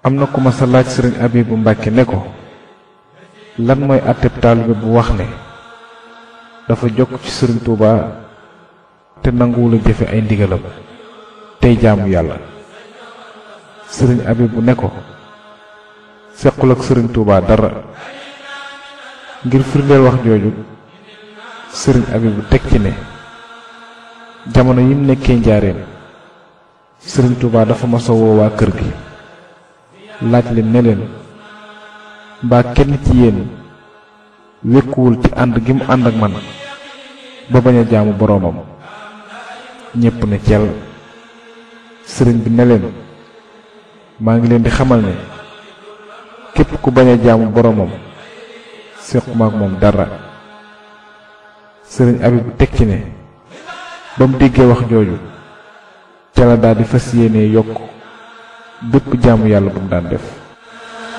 am na ku ma sa laaj sëriñ Abibu Mbàkke ne ko lan mooy àtteb taalibe bu wax ne dafa jokk ci sëriñ Tuuba te nanguwula jëfe ay ndigalam tey jaamu yàlla sëriñ Abibu ne ko sequl ak sëriñ Tuuba dara ngir firndeel wax jooju sëriñ Abibu teg ci ne jamono yim nekkee njaareem sëriñ Tuuba dafa masa woo waa kër gi laaj leen ne leen mbaa kenn ci yéen wékkuwul ci ànd gi mu ànd ak man ba bañ a jaamu boroomam ñépp ne cel sëriñ bi ne leen maa ngi leen di xamal ne képp ku bañ a jaamu boroomam séquma ak moom dara sëriñ Abibu teg ci ne ba mu déggee wax jooju ca la daal di fas yéene yokk bépp jaamu yàlla bu mu daan def